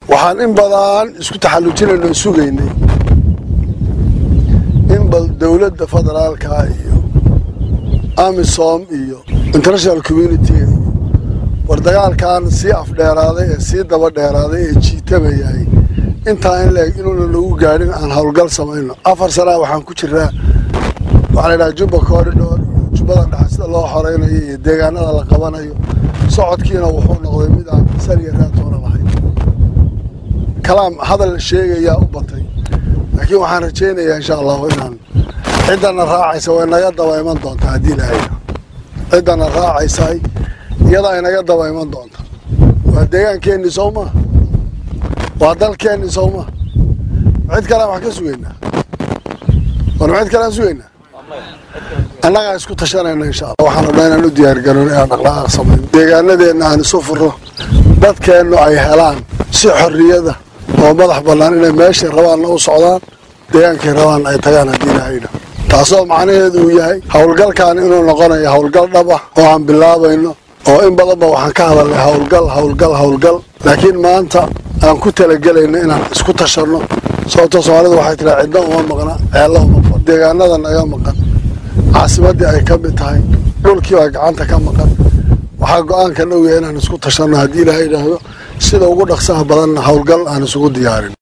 waxaan in badan isku taxallujinayno sugaynay in bal dowladda federaalka iyo amisom iyo international community war dagaalkan sii afdheeraaday ee sii daba dheeraaday ee jiitamayay intaa in leeg inuuna nagu gaadhin aan howlgal samayno afar sanaa waxaan ku jiraa waxaa la yidhaha jubba corridor iyo jubbada dhexe sida loo xoreynayo iyo deegaanada la qabanayo socodkiina wuxuu noqday mid aan saliya raatoona lahayn kalaam hadal sheegayaa u batay laakiin waxaan rajaynayaa insha allahu inaan ciddana raacaysa way naga daba iman doontaa haddii ilaahayna ciddana raacaysay iyada ay naga daba iman doonta waa deegaankeenni sow maa waa dalkeenni sow maa cid kalean wax ka sugaynaa war ma cid kalean sugaynaa annagaa isku tashanayna insha alla waxaan rabnaa inaan u diyaargaroon inaan dhaqdhaqaaq samayno deegaanadeenna aan isu furo dadkeennu ay helaan si xorriyada oo madax bannaan inay meeshay rabaanna u socdaan deegaankay rabaan ay tagaan haddii ilaahayna taasoo macnaheedu uu yahay howlgalkan inuu noqonayo howlgal dhab ah oo aan bilaabayno oo in badanba waxaan ka hadalnay howlgal howlgal howlgal laakiin maanta aan ku talagelayno inaan isku tashanno sababtoo soomaalidu waxay tiraa cidna uma maqna ceella uma maqan deegaanada naga maqan caasimaddii ay ka mid tahay dhulkii baa gacanta ka maqan waxaa go-aanka dhowya inaan isku tashanno haddii ilaaha yidhaahdo sida ugu dhaqsaha badanna howlgal aan isugu diyaarin